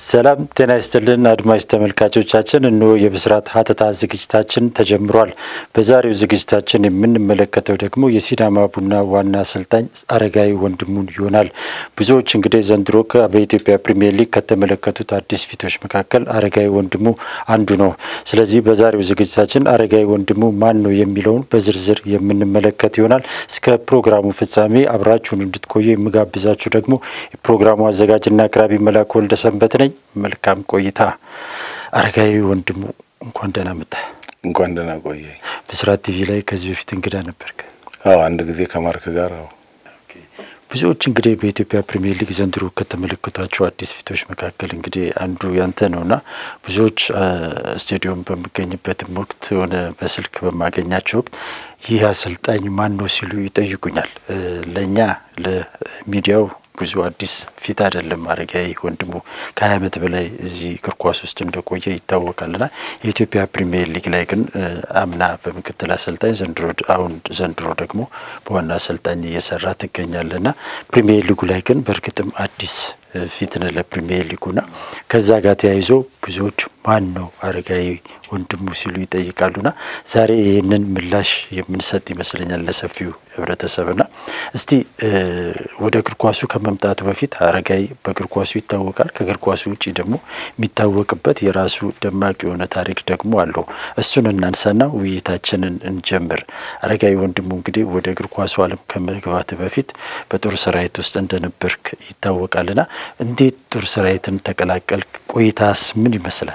ሰላም ጤና ይስጥልን አድማጭ ተመልካቾቻችን፣ እንሆ የብስራት ሀተታ ዝግጅታችን ተጀምሯል። በዛሬው ዝግጅታችን የምንመለከተው ደግሞ የሲዳማ ቡና ዋና አሰልጣኝ አረጋዊ ወንድሙን ይሆናል። ብዙዎች እንግዲህ ዘንድሮ በኢትዮጵያ ፕሪሚየር ሊግ ከተመለከቱት አዲስ ፊቶች መካከል አረጋዊ ወንድሙ አንዱ ነው። ስለዚህ በዛሬው ዝግጅታችን አረጋዊ ወንድሙ ማን ነው የሚለውን በዝርዝር የምንመለከት ይሆናል። እስከ ፕሮግራሙ ፍጻሜ አብራችሁን እንድትቆዩ የምጋብዛችሁ ደግሞ የፕሮግራሙ አዘጋጅና አቅራቢ መላኩ ወልደ ሰንበት ነኝ። መልካም ቆይታ። አረጋዊ ወንድሙ እንኳን ደህና መጣ። እንኳን ደህና ቆየ። ብስራት ቲቪ ላይ ከዚህ በፊት እንግዳ ነበርክ? አዎ አንድ ጊዜ ከማርክ ጋር አዎ። ብዙዎች እንግዲህ በኢትዮጵያ ፕሪሚየር ሊግ ዘንድሮ ከተመለከቷቸው አዲስ ፊቶች መካከል እንግዲህ አንዱ ያንተ ነውና ብዙዎች ስቴዲየም በሚገኝበትም ወቅት ሆነ በስልክ በማገኛቸው ወቅት ይህ አሰልጣኝ ማን ነው ሲሉ ይጠይቁኛል። ለእኛ ለሚዲያው ብዙ አዲስ ፊት አይደለም። አረጋዊ ወንድሙ ከሀያ ዓመት በላይ እዚህ እግር ኳስ ውስጥ እንደቆየ ይታወቃልና የኢትዮጵያ ፕሪሚየር ሊግ ላይ ግን አምና በምክትል አሰልጣኝ ዘንድሮ አሁን ዘንድሮ ደግሞ በዋና አሰልጣኝ እየሰራ ትገኛለና ፕሪሚየር ሊጉ ላይ ግን በእርግጥም አዲስ ፊት ነህ ለፕሪሚየር ሊጉና ከዛ ጋር ተያይዞ ብዙዎች ማን ነው አረጋዊ ወንድሙ ሲሉ ይጠይቃሉና ዛሬ ይህንን ምላሽ የምንሰጥ ይመስለኛል ለሰፊው ህብረተሰብና እስቲ ወደ እግር ኳሱ ከመምጣቱ በፊት አረጋዊ በእግር ኳሱ ይታወቃል። ከእግር ኳሱ ውጭ ደግሞ የሚታወቅበት የራሱ ደማቅ የሆነ ታሪክ ደግሞ አለው። እሱን እናንሳና ውይይታችንን እንጀምር። አረጋዊ ወንድሙ እንግዲህ ወደ እግር ኳሱ ዓለም ከመግባት በፊት በጦር ሰራዊት ውስጥ እንደነበርክ ይታወቃልና እንዴት ጦር ሰራዊትን ተቀላቀልክ? ቆይታስ ምን ይመስላል?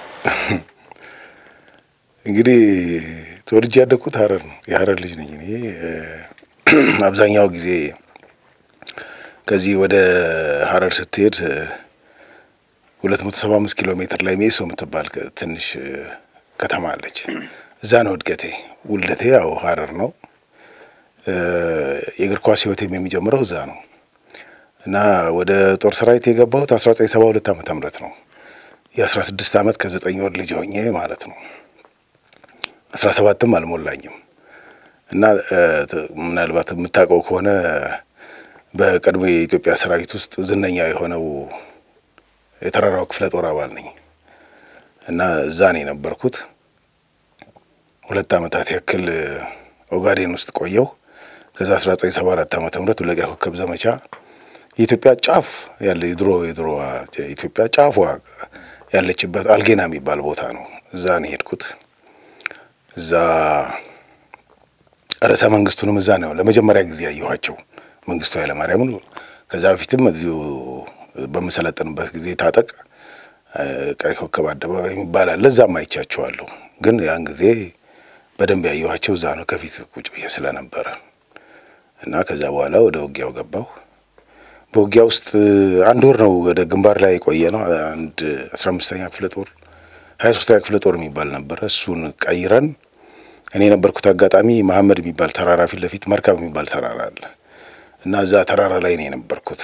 እንግዲህ ተወልጄ ያደግኩት ሀረር ነው። የሀረር ልጅ ነኝ እኔ። አብዛኛው ጊዜ ከዚህ ወደ ሀረር ስትሄድ ሁለት መቶ ሰባ አምስት ኪሎ ሜትር ላይ ሜሶ የምትባል ትንሽ ከተማ አለች። እዛ ነው እድገቴ። ውልደቴ ያው ሀረር ነው። የእግር ኳስ ህይወቴም የሚጀምረው እዛ ነው እና ወደ ጦር ሰራዊት የገባሁት አስራ ዘጠኝ ሰባ ሁለት ዓመተ ምህረት ነው። የአስራ ስድስት ዓመት ከዘጠኝ ወር ልጅ ሆኜ ማለት ነው። አስራ ሰባትም አልሞላኝም እና ምናልባት የምታውቀው ከሆነ በቀድሞ የኢትዮጵያ ሰራዊት ውስጥ ዝነኛ የሆነው የተራራው ክፍለ ጦር አባል ነኝ እና እዛ ነው የነበርኩት። ሁለት ዓመታት ያክል ኦጋዴን ውስጥ ቆየው። ከዛ አስራ ዘጠኝ ሰባ አራት ዓመተ ምህረት ለቀይ ኮከብ ዘመቻ የኢትዮጵያ ጫፍ ያለ የድሮ የድሮ ኢትዮጵያ ጫፏ ያለችበት አልጌና የሚባል ቦታ ነው። እዛ ነው የሄድኩት። እዛ ርዕሰ መንግስቱንም እዛ ነው ለመጀመሪያ ጊዜ ያየኋቸው መንግስቱ ኃይለማርያምን። ከዛ በፊትም እዚሁ በምሰለጥንበት ጊዜ ታጠቅ ቀይ ኮከብ አደባባይ የሚባል አለ። እዛም አይቻቸዋለሁ። ግን ያን ጊዜ በደንብ ያየኋቸው እዛ ነው ከፊት ቁጭ ብዬ ስለነበረ እና ከዛ በኋላ ወደ ውጊያው ገባሁ። በውጊያ ውስጥ አንድ ወር ነው ወደ ግንባር ላይ የቆየ ነው። አንድ አስራ አምስተኛ ክፍለ ጦር ሀያ ሶስተኛ ክፍለ ጦር የሚባል ነበረ። እሱን ቀይረን እኔ የነበርኩት አጋጣሚ መሀመድ የሚባል ተራራ ፊት ለፊት መርከብ የሚባል ተራራ አለ እና እዛ ተራራ ላይ ነው የነበርኩት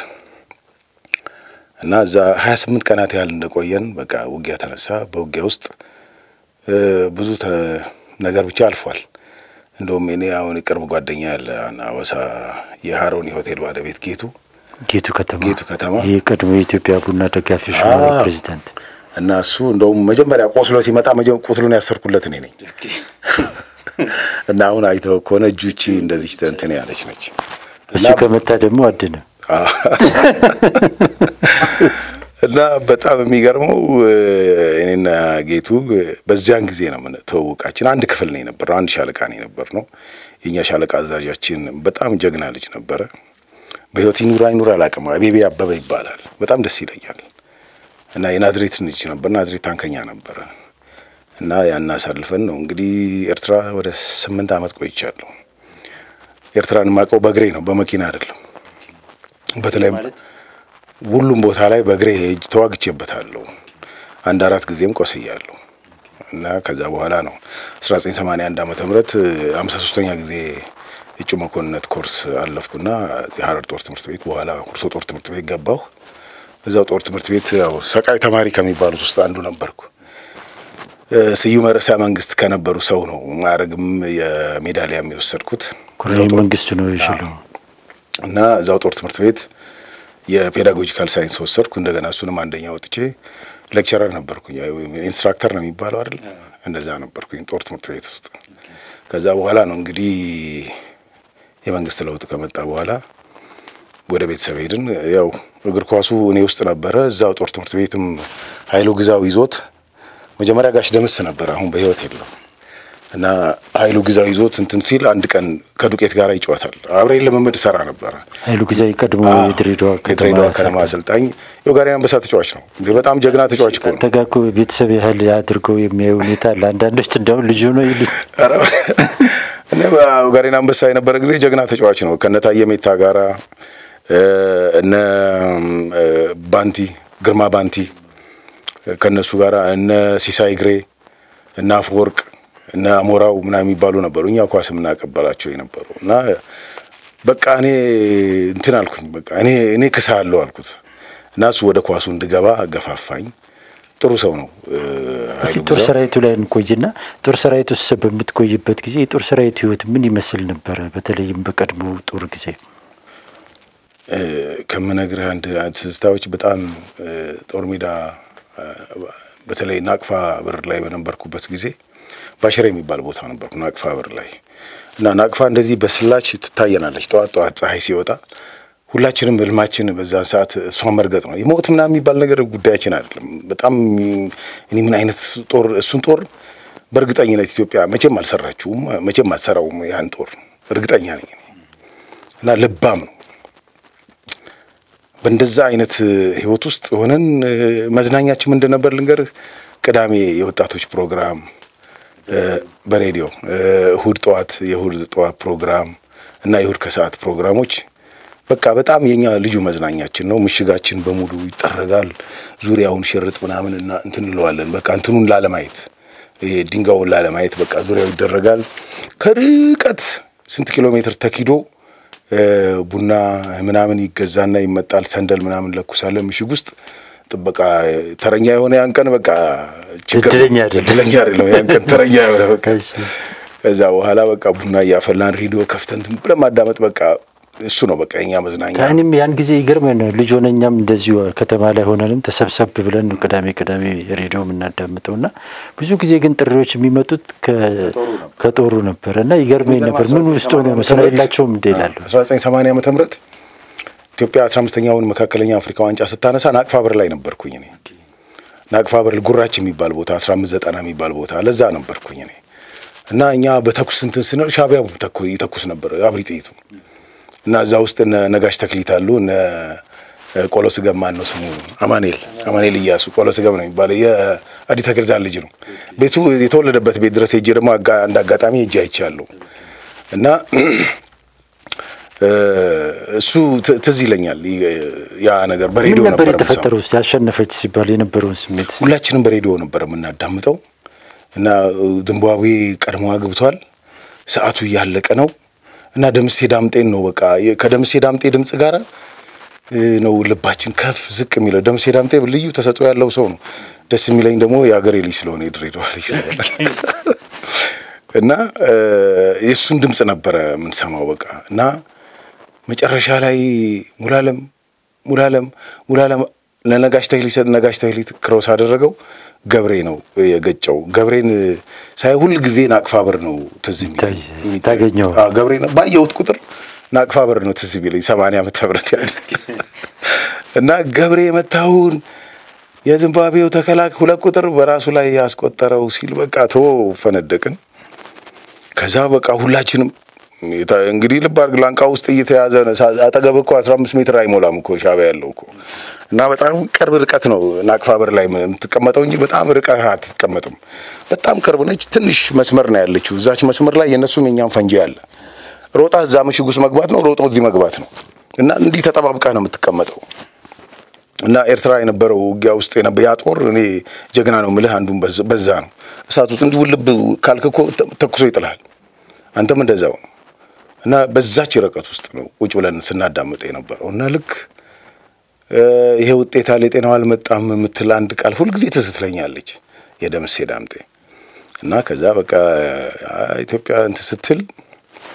እና እዛ ሀያ ስምንት ቀናት ያህል እንደቆየን በቃ ውጊያ ተነሳ። በውጊያ ውስጥ ብዙ ነገር ብቻ አልፏል። እንደውም እኔ አሁን የቅርብ ጓደኛ ያለ አዋሳ የሀሮኒ ሆቴል ባለቤት ጌቱ ጌቱ ከተማ ጌቱ ከተማ ይህ ቀድሞ የኢትዮጵያ ቡና ደጋፊዎች ማህበር ፕሬዚዳንት እና እሱ እንደውም መጀመሪያ ቆስሎ ሲመጣ ቁስሉን ያሰርኩለት እኔ ነኝ። እና አሁን አይተው ከሆነ እጁቺ እንደዚህ እንትን ያለች ነች። እሱ ከመታ ደግሞ አድነ እና በጣም የሚገርመው እኔና ጌቱ በዚያን ጊዜ ነው ተዋወቃችን። አንድ ክፍል ነው የነበረው፣ አንድ ሻለቃ ነው የነበር ነው። የእኛ ሻለቃ አዛዣችን በጣም ጀግና ልጅ ነበረ። በህይወት ይኑር አይኑር አላውቅም። አቤቤ አበበ ይባላል። በጣም ደስ ይለኛል። እና የናዝሬት ልጅ ነበር። ናዝሬት ታንከኛ ነበረ። እና ያን አሳልፈን ነው እንግዲህ ኤርትራ ወደ ስምንት ዓመት ቆይቻለሁ። ኤርትራን የማውቀው በእግሬ ነው፣ በመኪና አይደለም። በተለይ ሁሉም ቦታ ላይ በእግሬ ሄጅ ተዋግቼበታለሁ። አንድ አራት ጊዜም ቆስያለሁ። እና ከዛ በኋላ ነው 1981 ዓመተ ምህረት 53ኛ ጊዜ እጩ መኮንነት ኮርስ አለፍኩና የሀረር ጦር ትምህርት ቤት በኋላ ኩርሶ ጦር ትምህርት ቤት ገባሁ። እዛው ጦር ትምህርት ቤት ያው ሰቃይ ተማሪ ከሚባሉት ውስጥ አንዱ ነበርኩ። ስዩመ ርዕሰ መንግስት ከነበሩ ሰው ነው ማዕረግም የሜዳሊያ የሚወሰድኩት ኮሎኔል መንግስቱ ነው ይችላል እና እዛው ጦር ትምህርት ቤት የፔዳጎጂካል ሳይንስ ወሰድኩ። እንደገና እሱንም አንደኛ ወጥቼ ሌክቸረር ነበርኩኝ። ኢንስትራክተር ነው የሚባለው አይደል? እንደዛ ነበርኩኝ ጦር ትምህርት ቤት ውስጥ። ከዛ በኋላ ነው እንግዲህ የመንግስት ለውጥ ከመጣ በኋላ ወደ ቤተሰብ ሄድን። ያው እግር ኳሱ እኔ ውስጥ ነበረ። እዛው ጦር ትምህርት ቤትም ኃይሉ ግዛው ይዞት መጀመሪያ ጋሽ ደምስ ነበር፣ አሁን በህይወት የለም እና ኃይሉ ግዛው ይዞት እንትን ሲል አንድ ቀን ከዱቄት ጋር ይጫወታል። አብሬን ልምምድ ሰራ ነበረ። ኃይሉ ጊዜያዊ ቀድሞ የድሬዳዋ የድሬዳዋ ከነማ አሰልጣኝ የኦጋዴን አንበሳ ተጫዋች ነው። በጣም ጀግና ተጫዋች እኮ ነው። ተጋኮ ቤተሰብ ያህል አድርገው የሚያዩ ሁኔታ አለ። አንዳንዶች እንደውም ልጁ ነው ይሉ እኔ በኦጋዴን አንበሳ የነበረ ጊዜ ጀግና ተጫዋች ነው። ከነ ታየ ሜታ ጋራ እነ ባንቲ ግርማ ባንቲ ከነሱ ጋራ እነ ሲሳይ ግሬ እነ አፈወርቅ እነ አሞራው ምናምን የሚባሉ ነበሩ። እኛ ኳስ የምናቀበላቸው የነበሩ እና በቃ እኔ እንትን አልኩኝ። በቃ እኔ እኔ ክሳለሁ አልኩት እና እሱ ወደ ኳሱ እንድገባ አገፋፋኝ። ጥሩ ሰው ነው። እስቲ ጦር ሰራዊቱ ላይ እንቆይና ጦር ሰራዊት ውስጥ በምትቆይበት ጊዜ የጦር ሰራዊቱ ህይወት ምን ይመስል ነበረ? በተለይም በቀድሞ ጦር ጊዜ ከምነግርህ አንድ ትዝታዎች በጣም ጦር ሜዳ በተለይ ናቅፋ በር ላይ በነበርኩበት ጊዜ ባሽሬ የሚባል ቦታ ነበርኩ። ናቅፋ በር ላይ እና ናቅፋ እንደዚህ በስላች ትታየናለች። ጠዋት ጠዋት ፀሐይ ሲወጣ ሁላችንም ህልማችን በዛን ሰዓት እሷን መርገጥ ነው። የሞት ምናምን የሚባል ነገር ጉዳያችን አይደለም። በጣም እኔ ምን አይነት ጦር እሱን ጦር በእርግጠኝነት ኢትዮጵያ መቼም አልሰራችውም፣ መቼም አልሰራውም። ያን ጦር እርግጠኛ ነኝ እና ልባም ነው። በእንደዛ አይነት ህይወት ውስጥ ሆነን መዝናኛችን ምንድን ነበር ልንገርህ? ቅዳሜ የወጣቶች ፕሮግራም በሬዲዮ እሁድ ጠዋት የእሁድ ጠዋት ፕሮግራም እና የእሁድ ከሰዓት ፕሮግራሞች በቃ በጣም የኛ ልዩ መዝናኛችን ነው። ምሽጋችን በሙሉ ይጠረጋል። ዙሪያውን ሽርጥ ምናምን እና እንትን እንለዋለን። በቃ እንትኑን ላለማየት ይሄ ድንጋዩን ላለማየት በቃ ዙሪያው ይደረጋል። ከርቀት ስንት ኪሎ ሜትር ተኪዶ ቡና ምናምን ይገዛና ይመጣል። ሰንደል ምናምን ለኩሳለን ምሽግ ውስጥ ጥበቃ ተረኛ የሆነ ያን ቀን በቃ ችግር እድለኛ አይደለም። እድለኛ አይደለም ያን ቀን ተረኛ የሆነ በቃ ከዛ በኋላ በቃ ቡና እያፈላን ሬዲዮ ከፍተን ዝም ብለን ማዳመጥ በቃ እሱ ነው በቃ የኛ መዝናኛ። እኔም ያን ጊዜ ይገርመን ልጅ ሆነ እኛም እንደዚሁ ከተማ ላይ ሆነንም ተሰብሰብ ብለን ነው ቅዳሜ ቅዳሜ ሬዲዮ የምናዳምጠው እና ብዙ ጊዜ ግን ጥሪዎች የሚመጡት ከጦሩ ነበረ እና ይገርመኝ ነበር። ምን ውስጥ ሆኖ ነው ስራ የላቸውም እንደ ይላሉ። 1980 ዓመተ ምህረት ኢትዮጵያ 15ኛውን መካከለኛ አፍሪካ ዋንጫ ስታነሳ ናቅፋ በር ላይ ነበርኩኝ እኔ። ናቅፋ በር ጉራች የሚባል ቦታ 1590 የሚባል ቦታ ለዛ ነበርኩኝ እኔ እና እኛ በተኩስ እንትን ስንል ሻዕቢያ ይተኩስ ነበር አብሪ ጥይቱ እና እዛ ውስጥ እነ ነጋሽ ተክሊት አሉ እነ ቆሎ ስገም ማን ነው ስሙ አማኔል አማኔል እያሱ ቆሎ ስገም ነው የሚባለው የአዲ ተክልዛን ልጅ ነው ቤቱ የተወለደበት ቤት ድረስ ሄጄ ደግሞ አንድ አጋጣሚ ሄጄ አይቻለሁ እና እሱ ትዝ ይለኛል ያ ነገር በሬዲዮ ምን ነበር ነበር የተፈጠረው? ውስጥ ያሸነፈች ሲባል የነበረውን ስሜት እስቲ ሁላችንም በሬዲዮ ነበር የምናዳምጠው እና ዚምባብዌ ቀድሞዋ ገብቷል ሰዓቱ እያለቀ ነው እና ደምሴ ዳምጤን ነው በቃ ከደምሴ ዳምጤ ድምፅ ጋር ነው ልባችን ከፍ ዝቅ የሚለው። ደምሴ ዳምጤ ልዩ ተሰጥኦ ያለው ሰው ነው። ደስ የሚለኝ ደግሞ የአገሬ ልጅ ስለሆነ የድሬዳዋ ልጅ ስለሆነ እና የእሱን ድምፅ ነበረ የምንሰማው በቃ እና መጨረሻ ላይ ሙላለም ሙላለም ሙላለም ለነጋሽ ተክሊት ነጋሽ ተክሊት ክሮስ አደረገው። ገብሬ ነው የገጨው። ገብሬን ሳይ ሁል ጊዜ ናቅፋ በር ነው ትዝ የሚለኝ። ይታይ- ታገኘው። አዎ፣ ገብሬ ነው ባየሁት ቁጥር ናቅፋ በር ነው ትዝ የሚለኝ። ሰማንያ ዓመተ ምህረት ያለ እና ገብሬ የመታውን የዚምባብዌው ተከላካይ ሁለት ቁጥር በራሱ ላይ ያስቆጠረው ሲል በቃ ቶ ፈነደቅን። ከዛ በቃ ሁላችንም የታ- እንግዲህ ልብ አድርግ ላንቃ ውስጥ እየተያዘ ነው። ሳ- አጠገብ እኮ 15 ሜትር አይሞላም እኮ ሻዕቢያ ያለው እኮ እና በጣም ቅርብ ርቀት ነው ናቅፋ በር ላይ የምትቀመጠው እንጂ በጣም ርቀህ አትቀመጥም። በጣም ቅርብ ነች። ትንሽ መስመር ነው ያለችው። እዛች መስመር ላይ የእነሱም የኛም ፈንጂ አለ። ሮጣ እዛ ምሽግ ውስጥ መግባት ነው፣ ሮጦ እዚህ መግባት ነው እና እንዲህ ተጠባብቀህ ነው የምትቀመጠው። እና ኤርትራ የነበረው ውጊያ ውስጥ የነበ ያ ጦር እኔ ጀግና ነው ምልህ አንዱን በዝ- በዛ ነው። እሳት ውስጥ እንዲህ ውልብ ካልክ እኮ ተ- ተኩሶ ይጥልሃል። አንተም እንደዛው ነው። እና በዛች ርቀት ውስጥ ነው ቁጭ ብለን ስናዳምጥ የነበረው እና ልክ እ ይሄ ውጤት አለ የጤናው አልመጣም የምትል አንድ ቃል ሁልጊዜ ትዝ ትለኛለች የደምሴ ዳምጤ እና ከዛ በቃ አ- ኢትዮጵያ እንትን ስትል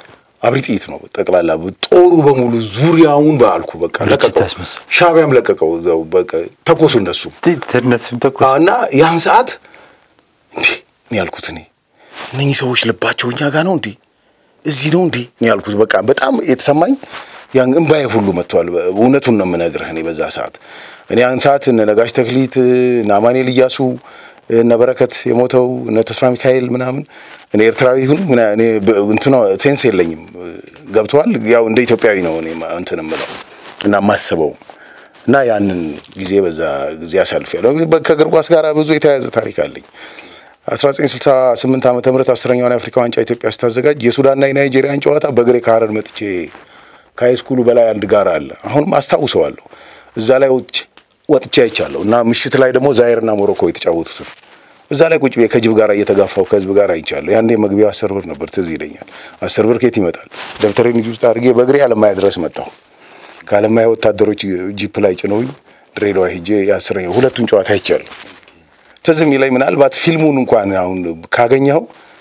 አብሪ ጥይት ነው ጠቅላላ ጦሩ በሙሉ ዙሪያውን በአልኩ በቃ ለቀቀው። ታስመስል። ሻዕቢያም ለቀቀው እዛው በቃ ተኮሱ እነሱ እነሱም ተኮስ እና ያን ሰዓት እንዴ እኔ ያልኩት እኔ እነኚህ ሰዎች ልባቸው እኛ ጋር ነው እንዴ እዚህ ነው እንዴ እኔ ያልኩት በቃ በጣም የተሰማኝ ያን እምባዬ ሁሉ መጥቷል። እውነቱን ነው የምነግርህ። እኔ በዛ ሰዓት እኔ ያን ሰዓት እነ ነጋሽ ተክሊት እነ አማኑኤል እያሱ እነ በረከት የሞተው እነ ተስፋ ሚካኤል ምናምን እኔ ኤርትራዊ ይሁን ምና እኔ በ- እንትኗ ሴንስ የለኝም ገብተዋል። ያው እንደ ኢትዮጵያዊ ነው እኔ ማ- እንትን የምለው እና የማስበው እና ያንን ጊዜ በዛ ጊዜ አሳልፌያለሁ። በ- ከእግር ኳስ ጋር ብዙ የተያያዘ ታሪክ አለኝ። 1968 ዓመተ ምህረት አስረኛውን የአፍሪካ ዋንጫ ኢትዮጵያ ስታዘጋጅ የሱዳንና የናይጄሪያን ጨዋታ በእግሬ ከሀረር መጥቼ ከሃይስኩሉ በላይ አንድ ጋር አለ። አሁንም አስታውሰዋለሁ። እዛ ላይ ወጥቼ ወጥቼ አይቻለሁ እና ምሽት ላይ ደግሞ ዛይርና ሞሮኮ የተጫወቱትን እዛ ላይ ቁጭ ብዬ ከጅብ ጋር እየተጋፋው ከህዝብ ጋር አይቻለሁ። ያኔ መግቢያው አስር ብር ነበር፣ ትዝ ይለኛል። አስር ብር ከየት ይመጣል? ደብተሬን እጅ ውስጥ አድርጌ በእግሬ አለማያ ድረስ መጣሁ። ከአለማያ ወታደሮች ጂፕ ላይ ጭነውኝ ድሬዳዋ ሄጄ የአስረኛ ሁለቱን ጨዋታ አይቻለሁ። ትዝ የሚለኝ ምናልባት ፊልሙን እንኳን አሁን ካገኘኸው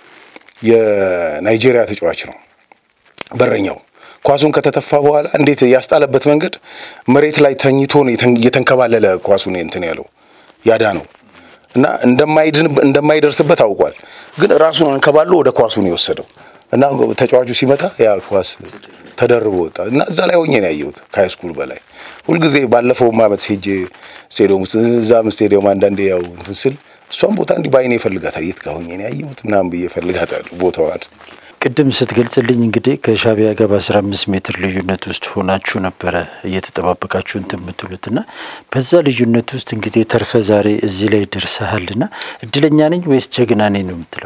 የናይጄሪያ ተጫዋች ነው በረኛው ኳሱን ከተተፋ በኋላ እንዴት ያስጣለበት መንገድ መሬት ላይ ተኝቶ ነው የተን- እየተንከባለለ ኳሱን እንትን ያለው ያዳ ነው እና እንደማይድን እንደማይደርስበት አውቋል። ግን ራሱን አንከባሎ ወደ ኳሱ ነው የወሰደው እና ተጫዋቹ ሲመታ ያ ኳስ ተደርቦ ወጣ እና እዛ ላይ ሆኜ ነው ያየሁት ከሃይስኩል በላይ ሁልጊዜ ባለፈውም ዓመት ሄጄ ስቴዲየም ውስጥ እዛም ስቴዲየም አንዳንዴ ያው እንትን ስል እሷም ቦታ እንዲህ በአይኔ እፈልጋታል የት ጋር ሆኜ ነው ያየሁት ምናምን ብዬ እፈልጋታለሁ ቦታዋን ቅድም ስትገልጽልኝ እንግዲህ ከሻዕቢያ ጋር በአስራ አምስት ሜትር ልዩነት ውስጥ ሆናችሁ ነበረ እየተጠባበቃችሁ እንትን የምትሉት እና በዛ ልዩነት ውስጥ እንግዲህ ተርፈ ዛሬ እዚህ ላይ ደርሰሃል እና እድለኛ ነኝ ወይስ ጀግና ነኝ ነው የምትለው?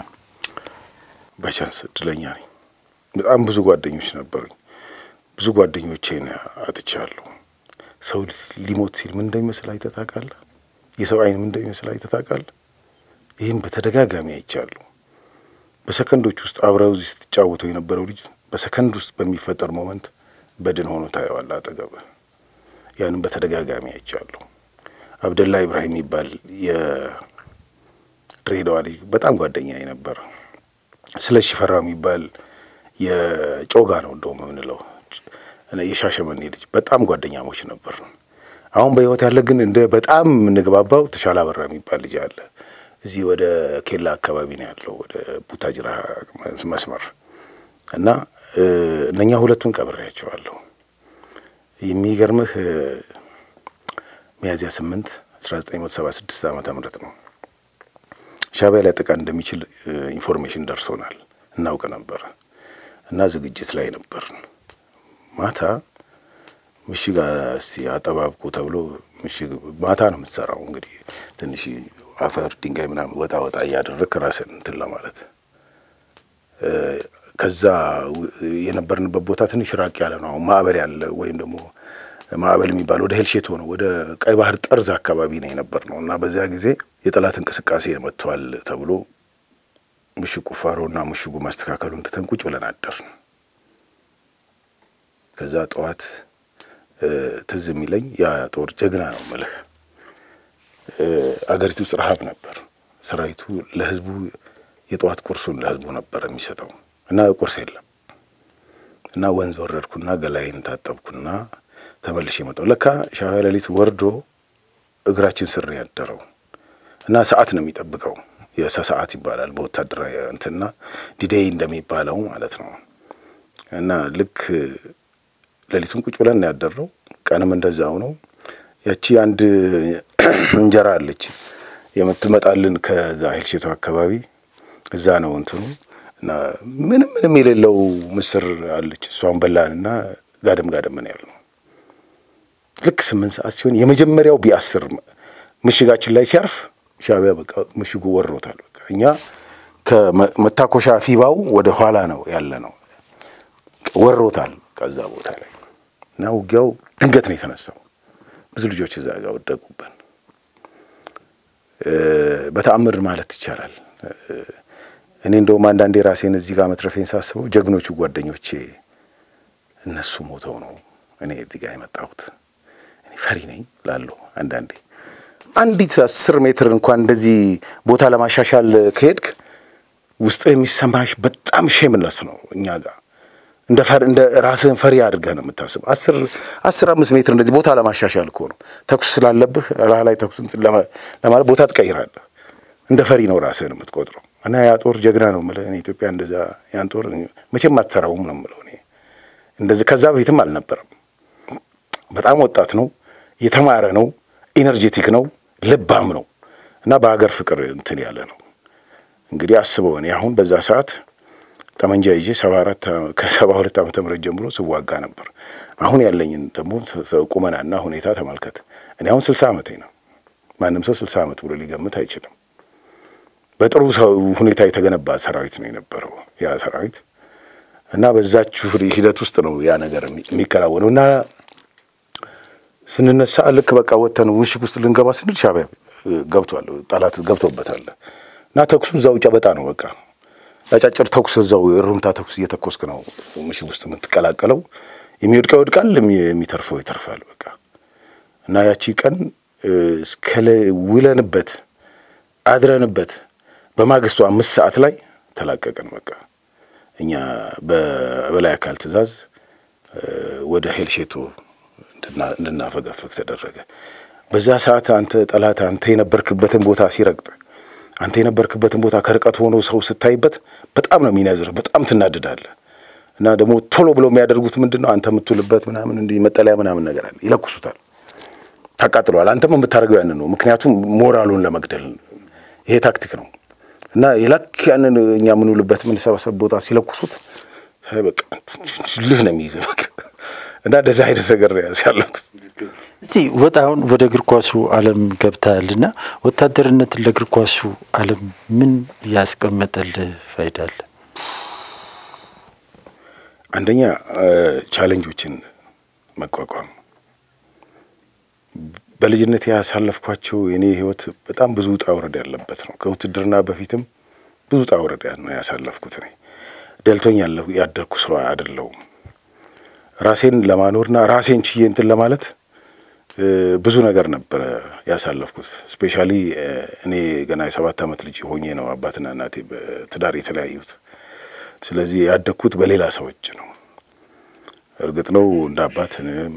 በቻንስ እድለኛ ነኝ። በጣም ብዙ ጓደኞች ነበሩኝ። ብዙ ጓደኞቼን አጥቻለሁ። ሰው ሊሞት ሲል ምን እንደሚመስል አይተህ ታውቃለህ? የሰው አይን ምን እንደሚመስል አይተህ ታውቃለህ? ይህም በተደጋጋሚ አይቻለሁ። በሰከንዶች ውስጥ አብረው እዚህ ስትጫወተው የነበረው ልጅ በሰከንድ ውስጥ በሚፈጠር ሞመንት በድን ሆኖ ታየዋለህ አጠገብህ። ያንም በተደጋጋሚ አይቻለሁ። አብደላ ኢብራሂም የሚባል የድሬዳዋ ልጅ በጣም ጓደኛ የነበረ ስለ ሽፈራ የሚባል የጮጋ ነው እንደውም የምንለው የሻሸመኔ ልጅ በጣም ጓደኛሞች ነበር። አሁን በሕይወት ያለ ግን እንደ በጣም የምንግባባው ተሻለ አበራ የሚባል ልጅ አለ። እዚህ ወደ ኬላ አካባቢ ነው ያለው ወደ ቡታጅራ መስመር እና እነኛ ሁለቱን ቀብሬያቸዋለሁ። የሚገርምህ ሚያዝያ ስምንት አስራ ዘጠኝ መቶ ሰባ ስድስት ዓመተ ምህረት ነው ሻዕቢያ ሊያጠቃ እንደሚችል ኢንፎርሜሽን ደርሶናል፣ እናውቅ ነበር እና ዝግጅት ላይ ነበር። ማታ ምሽግ እስቲ አጠባብቁ ተብሎ ምሽግ ማታ ነው የምትሰራው። እንግዲህ ትንሽ አፈር ድንጋይ ምናምን ወጣ ወጣ እያደረግ ራስን እንትን ለማለት ከዛ የነበርንበት ቦታ ትንሽ ራቅ ያለ ነው። አሁን ማዕበል ያለ ወይም ደግሞ ማዕበል የሚባል ወደ ሄልሼቶ ነው ወደ ቀይ ባህር ጠርዝ አካባቢ ነው የነበር ነው እና በዚያ ጊዜ የጠላት እንቅስቃሴ መጥቷል ተብሎ ምሽግ ቁፋሮና ምሽጉ ማስተካከሉን ትተን ቁጭ ብለን አደርን። ከዛ ጠዋት ትዝ የሚለኝ ያ ጦር ጀግና ነው የምልህ። አገሪቱ ውስጥ ረሀብ ነበር። ሰራዊቱ ለህዝቡ የጠዋት ቁርሱን ለህዝቡ ነበር የሚሰጠው እና ቁርስ የለም እና ወንዝ ወረድኩና ገላይን ታጠብኩና ተመልሼ መጣሁ። ለካ ሻዕቢያ ሌሊት ወርዶ እግራችን ስር ነው ያደረው እና ሰዓት ነው የሚጠብቀው። የሰዓት ይባላል በወታደራዊ እንትና ዲዴይ እንደሚባለው ማለት ነው። እና ልክ ሌሊቱን ቁጭ ብለን ነው ያደረው። ቀንም እንደዛው ነው። ያቺ አንድ እንጀራ አለች የምትመጣልን ከዛ ሄልሼቶ አካባቢ እዛ ነው እንትኑ እና ምንም ምንም የሌለው ምስር አለች። እሷን በላንና ጋደም ጋደም ምን ያል ነው ልክ ስምንት ሰዓት ሲሆን የመጀመሪያው ቢአስር ምሽጋችን ላይ ሲያርፍ ሻዕቢያ በቃ ምሽጉ ወሮታል። በቃ እኛ ከመታኮሻ ፊባው ወደ ኋላ ነው ያለ ነው ወሮታል። ከዛ ቦታ ላይ እና ውጊያው ድንገት ነው የተነሳው። ብዙ ልጆች እዛ ጋር ወደቁብን። በተአምር ማለት ይቻላል። እኔ እንደውም አንዳንዴ ራሴን እዚህ ጋር መትረፌን ሳስበው ጀግኖቹ ጓደኞቼ እነሱ ሞተው ነው እኔ እዚህ ጋር የመጣሁት። እኔ ፈሪ ነኝ ላለሁ አንዳንዴ አንዲት አስር ሜትር እንኳን እንደዚህ ቦታ ለማሻሻል ከሄድክ ውስጥ የሚሰማሽ በጣም ሼምነት ነው። እኛ ጋር እንደ ፈር እንደ ራስህን ፈሪ አድርገህ ነው የምታስብ። አስር አስር አምስት ሜትር እንደዚህ ቦታ ለማሻሻል እኮ ነው ተኩስ ስላለብህ ራህ ላይ ተኩስ እንትን ለማ- ለማለት ቦታ ትቀይራለህ። እንደ ፈሪ ነው ራስህን የምትቆጥረው። እና ያ ጦር ጀግና ነው የምልህ እኔ ኢትዮጵያ እንደዛ ያን ጦር መቼም አትሰራውም ነው የምለው እኔ እንደዚህ ከዛ በፊትም አልነበረም። በጣም ወጣት ነው፣ የተማረ ነው፣ ኢነርጄቲክ ነው፣ ልባም ነው እና በሀገር ፍቅር እንትን ያለ ነው። እንግዲህ አስበው እኔ አሁን በዛ ሰዓት ጠመንጃ ይዤ ሰባ አራት ከሰባ ሁለት ዓመተ ምህረት ጀምሮ ስዋጋ ነበር። አሁን ያለኝን ደግሞ ቁመናና ሁኔታ ተመልከት። እኔ አሁን ስልሳ ዓመቴ ነው። ማንም ሰው ስልሳ ዓመት ብሎ ሊገምት አይችልም። በጥሩ ሰው ሁኔታ የተገነባ ሰራዊት ነው የነበረው ያ ሰራዊት እና በዛችሁ ሂደት ውስጥ ነው ያ ነገር የሚከናወነው እና ስንነሳ ልክ በቃ ወጥተን ምሽግ ውስጥ ልንገባ ስንል ሻዕቢያ ገብቷል፣ ጠላት ገብቶበታል እና ተኩሱ እዛው ጨበጣ ነው በቃ አጫጭር ተኩስ እዛው የሩምታ ተኩስ እየተኮስክ ነው ምሽግ ውስጥ የምትቀላቀለው። የሚወድቀው ይወድቃል፣ የሚተርፈው ይተርፋል። በቃ እና ያቺ ቀን እስከ ውለንበት አድረንበት በማግስቱ አምስት ሰዓት ላይ ተላቀቅን። በቃ እኛ በበላይ አካል ትዕዛዝ ወደ ሄልሼቶ እንድናፈገፈግ ተደረገ። በዛ ሰዓት አንተ ጠላት አንተ የነበርክበትን ቦታ ሲረግጥ አንተ የነበርክበትን ቦታ ከርቀት ሆኖ ሰው ስታይበት በጣም ነው የሚነዝርህ፣ በጣም ትናድዳለህ። እና ደግሞ ቶሎ ብለው የሚያደርጉት ምንድን ነው? አንተ የምትውልበት ምናምን እንዲህ መጠለያ ምናምን ነገር አለ፣ ይለኩሱታል፣ ታቃጥለዋል። አንተም የምታደርገው ያንን ነው፣ ምክንያቱም ሞራሉን ለመግደል ይሄ ታክቲክ ነው። እና የላክ ያንን እኛ የምንውልበት የምንሰበሰብ ቦታ ሲለኩሱት በቃ ልህ ነው የሚይዘህ በቃ እና እንደዚህ አይነት ነገር ነው ያለኩት። እስቲ ወጣ አሁን ወደ እግር ኳሱ ዓለም ገብተሃልና ወታደርነትን ለእግር ኳሱ ዓለም ምን ያስቀመጠልህ ፋይዳ አለ? አንደኛ ቻሌንጆችን መቋቋም። በልጅነት ያሳለፍኳቸው የኔ ህይወት በጣም ብዙ ውጣ ውረድ ያለበት ነው። ከውትድርና በፊትም ብዙ ውጣ ውረድ ነው ያሳለፍኩት። እኔ ደልቶኝ ያደርኩ ሰው አይደለሁም። ራሴን ለማኖርና ራሴን ችዬ እንትን ለማለት ብዙ ነገር ነበረ ያሳለፍኩት። ስፔሻሊ እኔ ገና የሰባት ዓመት ልጅ ሆኜ ነው አባትና እናቴ በትዳር የተለያዩት። ስለዚህ ያደግኩት በሌላ ሰዎች ነው። እርግጥ ነው እንደ አባት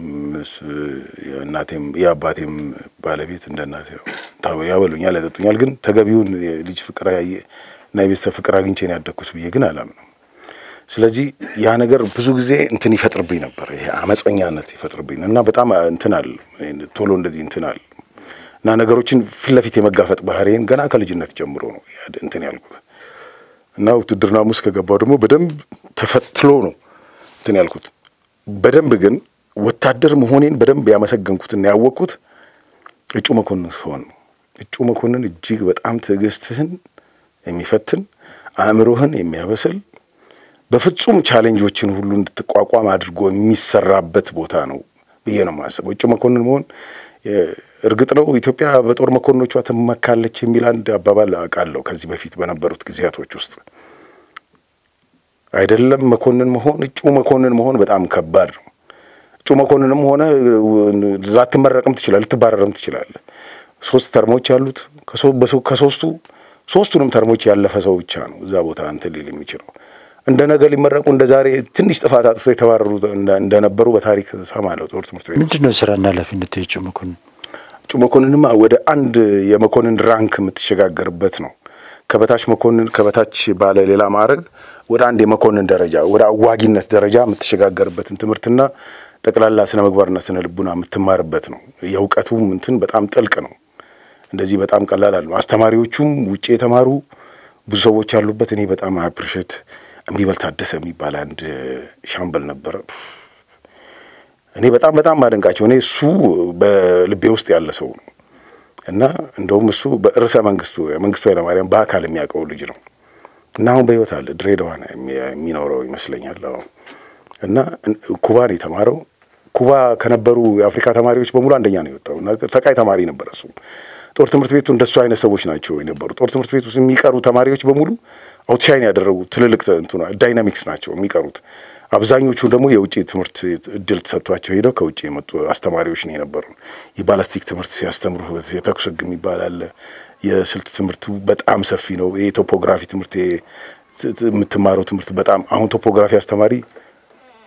እናቴም የአባቴም ባለቤት እንደ እናቴ ያበሉኛል፣ ያጠጡኛል። ግን ተገቢውን የልጅ ፍቅር እና የቤተሰብ ፍቅር አግኝቼ ነው ያደግኩት ብዬ ግን አላምነው። ስለዚህ ያ ነገር ብዙ ጊዜ እንትን ይፈጥርብኝ ነበር። ይሄ አመፀኛነት ይፈጥርብኝ እና በጣም እንትን አለ ቶሎ እንደዚህ እንትን አለ እና ነገሮችን ፊት ለፊት የመጋፈጥ ባህሪን ገና ከልጅነት ጀምሮ ነው እንትን ያልኩት እና ውትድርና ውስጥ ከገባው ደግሞ በደንብ ተፈትሎ ነው እንትን ያልኩት። በደንብ ግን ወታደር መሆኔን በደንብ ያመሰገንኩትና ያወቅኩት እጩ መኮንን ስሆን ነው። እጩ መኮንን እጅግ በጣም ትዕግስትህን የሚፈትን አእምሮህን የሚያበስል በፍጹም ቻሌንጆችን ሁሉ እንድትቋቋም አድርጎ የሚሰራበት ቦታ ነው ብዬ ነው የማስበው። እጩ መኮንን መሆን እርግጥ ነው ኢትዮጵያ በጦር መኮንኖቿ ትመካለች የሚል አንድ አባባል አውቃለሁ ከዚህ በፊት በነበሩት ጊዜያቶች ውስጥ አይደለም መኮንን መሆን እጩ መኮንን መሆን በጣም ከባድ ነው። እጩ መኮንንም ሆነ ላትመረቅም ትችላለህ፣ ልትባረርም ትችላለህ። ሶስት ተርሞች ያሉት ከሶስቱ ሶስቱንም ተርሞች ያለፈ ሰው ብቻ ነው እዛ ቦታ እንትን ሊል የሚችለው። እንደ ነገ ሊመረቁ እንደ ዛሬ ትንሽ ጥፋት አጥፍቶ የተባረሩ እንደነበሩ በታሪክ ሰማለሁ። ጦር ትምህርት ቤት ምንድን ነው ስራና ኃላፊነት የእጩ መኮንን? እጩ መኮንንማ ወደ አንድ የመኮንን ራንክ የምትሸጋገርበት ነው። ከበታች መኮንን ከበታች ባለ ሌላ ማዕረግ ወደ አንድ የመኮንን ደረጃ ወደ አዋጊነት ደረጃ የምትሸጋገርበትን ትምህርትና ጠቅላላ ስነ ምግባርና ስነ ልቡና የምትማርበት ነው። የእውቀቱም እንትን በጣም ጥልቅ ነው። እንደዚህ በጣም ቀላል አለ። አስተማሪዎቹም ውጭ የተማሩ ብዙ ሰዎች ያሉበት እኔ በጣም አፕሪሼት እምቢበል ታደሰ የሚባል አንድ ሻምበል ነበረ። እኔ በጣም በጣም ማደንቃቸው እኔ እሱ በልቤ ውስጥ ያለ ሰው ነው እና እንደውም እሱ በርዕሰ መንግስቱ መንግስቱ ኃይለማርያም በአካል የሚያውቀው ልጅ ነው እና አሁን በህይወት አለ። ድሬዳዋ የሚኖረው ይመስለኛል። እና ኩባን የተማረው ኩባ ከነበሩ የአፍሪካ ተማሪዎች በሙሉ አንደኛ ነው የወጣው። ሰቃይ ተማሪ ነበረ እሱ። ጦር ትምህርት ቤቱ እንደሱ አይነት ሰዎች ናቸው የነበሩ። ጦር ትምህርት ቤት ውስጥ የሚቀሩ ተማሪዎች በሙሉ አውትሻይን ያደረጉ ትልልቅ እንትና ዳይናሚክስ ናቸው የሚቀሩት። አብዛኞቹ ደግሞ የውጭ ትምህርት እድል ተሰጥቷቸው ሄደው ከውጭ የመጡ አስተማሪዎች ነው የነበሩ። የባላስቲክ ትምህርት ሲያስተምሩ የተኩስ ህግ የሚባል አለ። የስልት ትምህርቱ በጣም ሰፊ ነው። የቶፖግራፊ ትምህርት የምትማረው ትምህርት በጣም አሁን ቶፖግራፊ አስተማሪ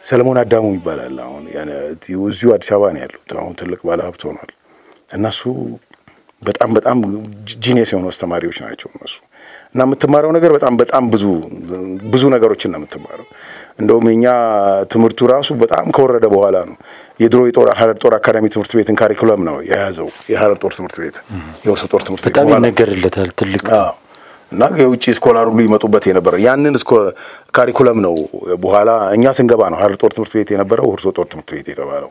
ሰለሞን አዳሙ ይባላል። አሁን እዚሁ አዲስ አበባ ነው ያለው። አሁን ትልቅ ባለ ሀብት ሆኗል። እነሱ በጣም በጣም ጂኒየስ የሆኑ አስተማሪዎች ናቸው እነሱ እና የምትማረው ነገር በጣም በጣም ብዙ ብዙ ነገሮችን ነው የምትማረው። እንደውም የኛ ትምህርቱ ራሱ በጣም ከወረደ በኋላ ነው የድሮ የጦር ሀረር ጦር አካዳሚ ትምህርት ቤትን ካሪኩለም ነው የያዘው የሀረር ጦር ትምህርት ቤት የውስጥ ጦር ትምህርት ቤት በጣም ይነገርለታል ትልቅ እና የውጭ ስኮላር ሁሉ ይመጡበት የነበረ ያንን ካሪኩለም ነው። በኋላ እኛ ስንገባ ነው ሀረር ጦር ትምህርት ቤት የነበረው ሁርሶ ጦር ትምህርት ቤት የተባለው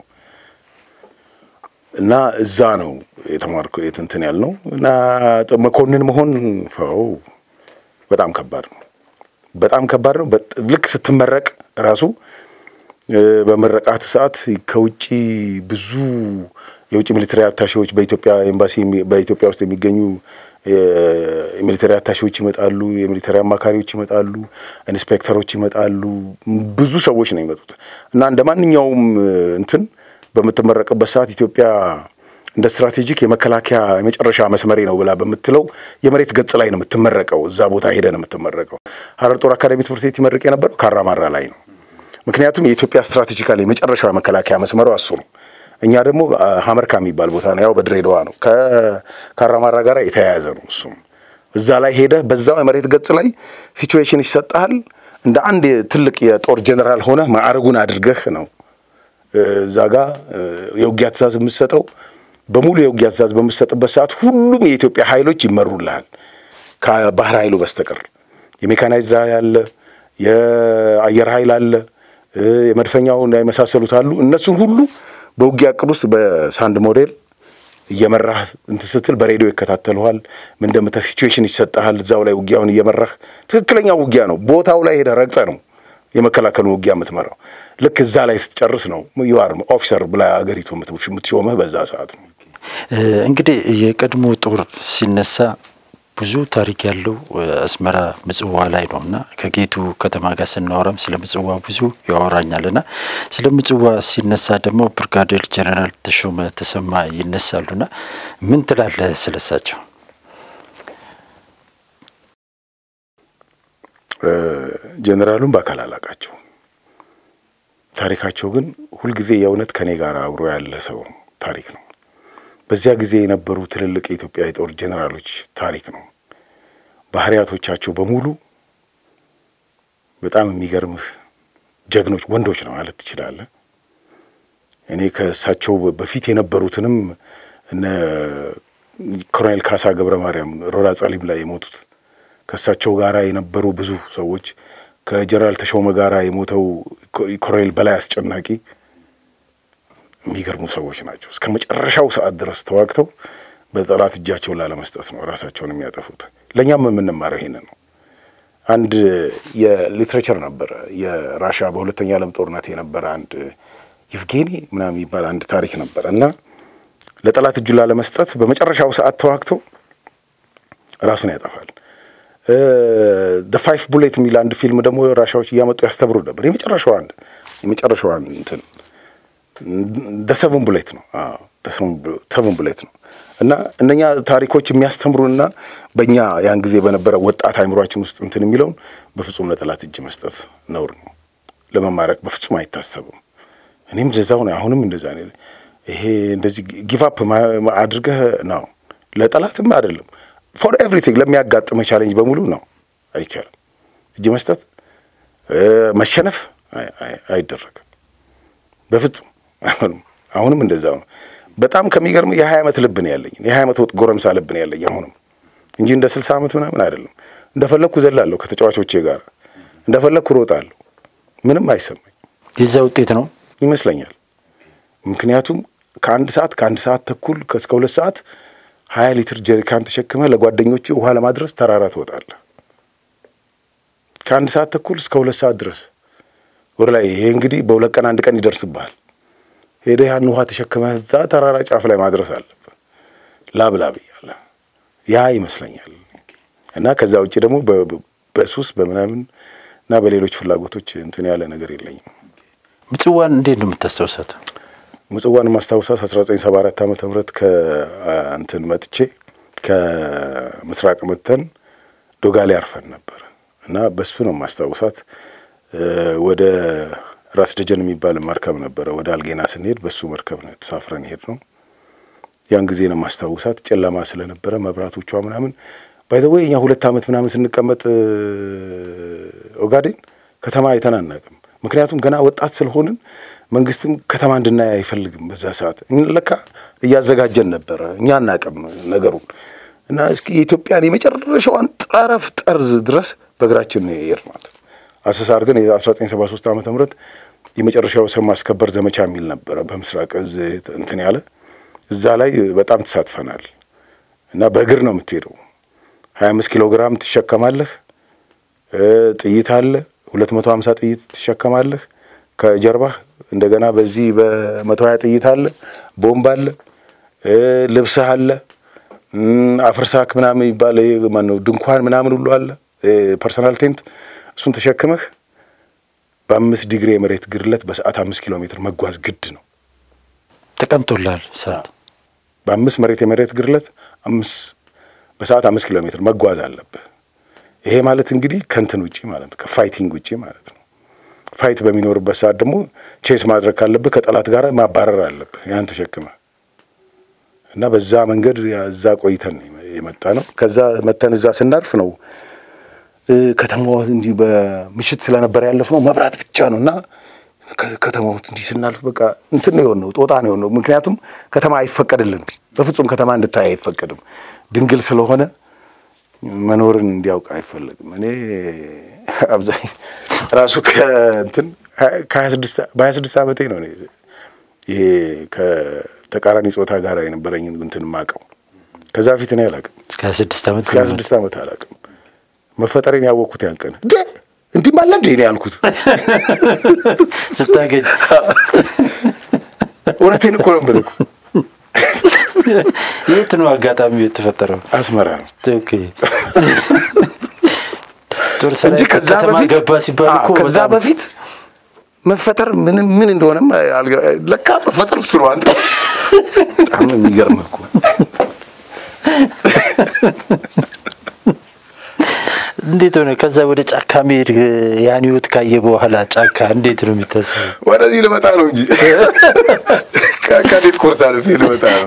እና እዛ ነው የተማርኩ የትንትን ያልነው እና መኮንን መሆን ፈው በጣም ከባድ ነው። በጣም ከባድ ነው። ልክ ስትመረቅ ራሱ በመረቃት ሰዓት ከውጭ ብዙ የውጭ ሚሊተሪ አታሼዎች በኢትዮጵያ ኤምባሲ በኢትዮጵያ ውስጥ የሚገኙ የሚሊተሪ አታሼዎች ይመጣሉ፣ የሚሊተሪ አማካሪዎች ይመጣሉ፣ ኢንስፔክተሮች ይመጣሉ። ብዙ ሰዎች ነው የሚመጡት እና እንደ ማንኛውም እንትን በምትመረቅበት ሰዓት ኢትዮጵያ እንደ ስትራቴጂክ የመከላከያ የመጨረሻ መስመሬ ነው ብላ በምትለው የመሬት ገጽ ላይ ነው የምትመረቀው። እዛ ቦታ ሄደ ነው የምትመረቀው። ሀረር ጦር አካዳሚ ትምህርት ቤት ይመርቅ የነበረው ካራማራ ላይ ነው። ምክንያቱም የኢትዮጵያ ስትራቴጂካሊ የመጨረሻ መከላከያ መስመሯ እሱ ነው። እኛ ደግሞ ሀመርካ የሚባል ቦታ ነው፣ ያው በድሬዳዋ ነው። ከካራማራ ጋር የተያያዘ ነው። እሱም እዛ ላይ ሄደ በዛው የመሬት ገጽ ላይ ሲቹዌሽን ይሰጥሃል። እንደ አንድ ትልቅ የጦር ጀኔራል ሆነ ማዕረጉን አድርገህ ነው እዛ ጋ የውጊያ ትእዛዝ የምትሰጠው በሙሉ የውጊያ ትእዛዝ በምትሰጥበት ሰዓት ሁሉም የኢትዮጵያ ኃይሎች ይመሩልሃል ከባህር ኃይሉ በስተቀር የሜካናይዝድ ኃይል አለ፣ የአየር ኃይል አለ፣ የመድፈኛው የመሳሰሉት አሉ። እነሱን ሁሉ በውጊያ እቅድ ውስጥ በሳንድ ሞዴል እየመራህ እንትን ስትል በሬዲዮ ይከታተሉሃል። ምን እንደምታ ሲቹዌሽን ይሰጠሃል። እዛው ላይ ውጊያውን እየመራህ ትክክለኛው ውጊያ ነው። ቦታው ላይ ሄደህ ረግጠህ ነው የመከላከሉ ውጊያ የምትመራው። ልክ እዛ ላይ ስትጨርስ ነው ዩአር ኦፊሰር ብላ አገሪቱ የምትሾመህ በዛ ሰዓት ነው። እንግዲህ የቀድሞ ጦር ሲነሳ ብዙ ታሪክ ያለው አስመራ ምጽዋ ላይ ነው እና ከጌቱ ከተማ ጋር ስናወራም ስለ ምጽዋ ብዙ ያወራኛል እና ስለ ምጽዋ ሲነሳ ደግሞ ብርጋዴር ጀነራል ተሾመ ተሰማ ይነሳሉና ምን ትላለህ ስለሳቸው? ጀኔራሉን በአካል አላቃቸው ታሪካቸው ግን ሁልጊዜ የእውነት ከኔ ጋር አብሮ ያለ ሰው ታሪክ ነው። በዚያ ጊዜ የነበሩ ትልልቅ የኢትዮጵያ የጦር ጄኔራሎች ታሪክ ነው። ባህሪያቶቻቸው በሙሉ በጣም የሚገርምህ ጀግኖች ወንዶች ነው ማለት ትችላለህ። እኔ ከእሳቸው በፊት የነበሩትንም እነ ኮሎኔል ካሳ ገብረ ማርያም ሮዳ ጸሊም ላይ የሞቱት ከእሳቸው ጋር የነበሩ ብዙ ሰዎች ከጀነራል ተሾመ ጋር የሞተው ኮሎኔል በላይ አስጨናቂ የሚገርሙ ሰዎች ናቸው። እስከ መጨረሻው ሰዓት ድረስ ተዋግተው በጠላት እጃቸውን ላለመስጠት ነው ራሳቸውን የሚያጠፉት። ለእኛም የምንማረው ይሄንን ነው። አንድ የሊትሬቸር ነበረ የራሻ በሁለተኛ ዓለም ጦርነት የነበረ አንድ ይፍጌኒ ምናምን የሚባል አንድ ታሪክ ነበረ እና ለጠላት እጁን ላለመስጠት በመጨረሻው ሰዓት ተዋግቶ ራሱን ያጠፋል። ደ ፋይፍ ቡሌት የሚል አንድ ፊልም ደግሞ ራሻዎች እያመጡ ያስተምሩ ነበር። የመጨረሻው አንድ የመጨረሻው እንትን ደ ሰቨን ቡሌት ነው ሰቨን ቡሌት ነው እና እነኛ ታሪኮች የሚያስተምሩንና በእኛ ያን ጊዜ በነበረ ወጣት አይምሯችን ውስጥ እንትን የሚለውን በፍጹም ለጠላት እጅ መስጠት ነውር ነው። ለመማረክ በፍጹም አይታሰብም። እኔም እንደዛው ነው። አሁንም እንደዛ ነው። ይሄ እንደዚህ ጊቫፕ አድርገህ ነው ለጠላትም አይደለም ፎር ኤቭሪቲንግ ለሚያጋጥመህ ቻሌንጅ በሙሉ ነው አይቻልም። እጅ መስጠት መሸነፍ አይደረግም በፍጹም አይሆንም። አሁንም እንደዛው ነው። በጣም ከሚገርም የሀያ ዓመት ልብ ነው ያለኝ የሀያ ዓመት ጎረምሳ ልብ ነው ያለኝ አሁንም እንጂ እንደ ስልሳ ዓመት ምናምን አይደለም። እንደፈለግኩ ዘላለሁ ከተጫዋቾቼ ጋር እንደፈለግኩ ሮጣለሁ። ምንም አይሰማኝ። የዛ ውጤት ነው ይመስለኛል። ምክንያቱም ከአንድ ሰዓት ከአንድ ሰዓት ተኩል እስከ ሁለት ሰዓት ሀያ ሊትር ጀሪካን ተሸክመህ ለጓደኞች ውሃ ለማድረስ ተራራ ትወጣለህ። ከአንድ ሰዓት ተኩል እስከ ሁለት ሰዓት ድረስ ወደ ላይ። ይሄ እንግዲህ በሁለት ቀን አንድ ቀን ይደርስብሃል። ሄደህ ያን ውሃ ተሸክመህ እዛ ተራራ ጫፍ ላይ ማድረስ አለብህ። ላብ ላብ እያለ ያ ይመስለኛል። እና ከዛ ውጭ ደግሞ በሱስ በምናምን እና በሌሎች ፍላጎቶች እንትን ያለ ነገር የለኝም። ምጽዋን እንዴት ነው የምታስታውሳት? ምጽዋን ማስታውሳት 1974 ዓመተ ምህረት ከእንትን መጥቼ ከምስራቅ መተን ዶጋሌ አርፈን ነበር እና በሱ ነው ማስታውሳት። ወደ ራስ ደጀን የሚባል መርከብ ነበረ። ወደ አልጌና ስንሄድ በሱ መርከብ ነው ተሳፍረን ሄድ ነው። ያን ጊዜ ነው ማስታውሳት። ጨለማ ስለነበረ መብራቶቿ ምናምን ባይዘወይ እኛ ሁለት ዓመት ምናምን ስንቀመጥ ኦጋዴን ከተማ አይተን አናውቅም። ምክንያቱም ገና ወጣት ስለሆንን መንግስትም ከተማ እንድናይ አይፈልግም። በዛ ሰዓት ለካ እያዘጋጀን ነበረ። እኛ አናውቅም ነገሩን እና እስኪ የኢትዮጵያን የመጨረሻዋን ጠረፍ ጠርዝ ድረስ በእግራችን ነው የሄድናት። አሰሳ አድርገን የ1973 ዓመተ ምህረት የመጨረሻው ሰው ማስከበር ዘመቻ የሚል ነበረ በምስራቅ እዝ እንትን ያለ እዛ ላይ በጣም ተሳትፈናል እና በእግር ነው የምትሄደው። 25 ኪሎ ግራም ትሸከማለህ። ጥይት አለ 250 ጥይት ትሸከማለህ ከጀርባህ። እንደገና በዚህ በመቶ ሀያ ጥይት አለ፣ ቦምብ አለ፣ ልብስህ አለ፣ አፍርሳክ ምናምን ይባል ማነው ድንኳን ምናምን ሁሉ አለ፣ ፐርሰናል ቴንት። እሱን ተሸክመህ በአምስት ዲግሪ የመሬት ግርለት በሰዓት አምስት ኪሎ ሜትር መጓዝ ግድ ነው። ተቀምጦላል ሰዓት በአምስት መሬት የመሬት ግርለት አምስት በሰዓት አምስት ኪሎ ሜትር መጓዝ አለብህ። ይሄ ማለት እንግዲህ ከንትን ውጪ ማለት ነው፣ ከፋይቲንግ ውጪ ማለት ነው። ፋይት በሚኖርበት ሰዓት ደግሞ ቼስ ማድረግ ካለብህ ከጠላት ጋር ማባረር አለብህ ያን ተሸክመ እና በዛ መንገድ እዛ ቆይተን የመጣ ነው። ከዛ መተን እዛ ስናርፍ ነው ከተማዋ እንዲህ በምሽት ስለነበር ያለፍነው መብራት ብቻ ነው እና ከተማው እንዲህ ስናልፍ በቃ እንትን ነው የሆነው፣ ጦጣ ነው የሆነው። ምክንያቱም ከተማ አይፈቀድልንም፣ በፍጹም ከተማ እንድታይ አይፈቀድም። ድንግል ስለሆነ መኖርን እንዲያውቅ አይፈለግም። እኔ አብዛኝ ራሱ ከእንትን ከሀያ ስድስት በሀያ ስድስት ዓመቴ ነው እኔ ይሄ ከተቃራኒ ጾታ ጋር የነበረኝን እንትን ማቀው። ከዛ በፊት እኔ አላውቅም። እስከ ሀያ ስድስት ዓመት እስከ ሀያ ስድስት ዓመት አላውቅም። መፈጠሬን ያወቅኩት ያን ቀን እንዲህ ማለ እንዴ ነው ያልኩት። ስታገኝ እውነቴን እኮ ነው የምልህ። የት ነው አጋጣሚ የተፈጠረው? አስመራ ነው ኦኬ። ጦር እንጂ ሰራዊት ከዛ ከተማ በፊት ገባ ሲባል እኮ አዎ፣ ከዛ በጣም በፊት መፈጠር ምን ምን እንደሆነም አልገ- ለካ መፈጠር እሱ ነው። አንተ በጣም ነው የሚገርምህ እኮ እንዴት ሆነ? ከዛ ወደ ጫካ መሄድ ያን ህይወት ካየ በኋላ ጫካ እንዴት ነው የሚታሰበው? ወደዚህ ልመጣ ነው እንጂ ከካዴት ኮርስ አልፌ ልመጣ ነው።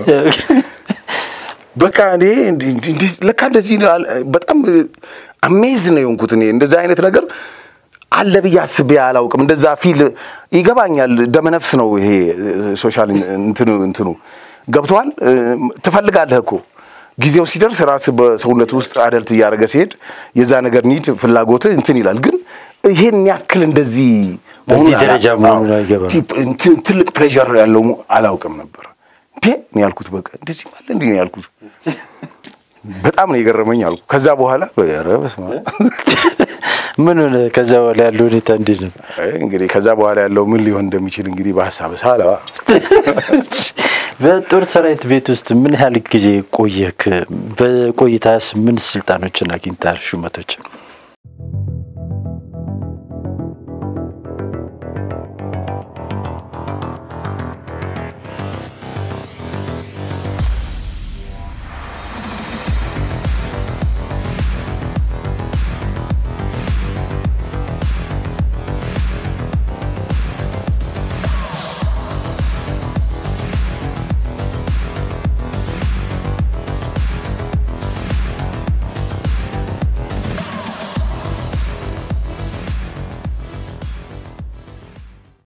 በቃ እኔ እንዲህ እንዲህ እንዲህ ለካ እንደዚህ ነው አለ- በጣም አሜዝ ነው የሆንኩት። እኔ እንደዛ አይነት ነገር አለ ብዬ አስቤ አላውቅም። እንደዛ ፊል ይገባኛል። ደመነፍስ ነው ይሄ ሶሻል እንትኑ እንትኑ ገብተዋል። ትፈልጋለህ እኮ ጊዜው ሲደርስ ራስ በሰውነት ውስጥ አደልት እያደረገ ሲሄድ የዛ ነገር ኒድ ፍላጎት እንትን ይላል። ግን ይሄን ያክል እንደዚህ በዚህ መሆኑን ደረጃ አላ- መሆኑን አዎ፣ አይገባም። ቲ- እንትን ትልቅ ፕሬዠር ያለው አላውቅም ነበር። እንዴ ነው ያልኩት። በቃ እንደዚህ ማለት እንዲህ ነው ያልኩት። በጣም ነው የገረመኝ አልኩ። ከዛ በኋላ ኧረ በስመ አብ። ምን ሆነ? ከዛ በኋላ ያለው ሁኔታ እንዴት ነው? አይ እንግዲህ ከዛ በኋላ ያለው ምን ሊሆን እንደሚችል እንግዲህ በሀሳብ ሳለዋ በጦር ሰራዊት ቤት ውስጥ ምን ያህል ጊዜ ቆየክ? በቆይታስ ምን ስልጣኖችን አግኝታል? ሹመቶችን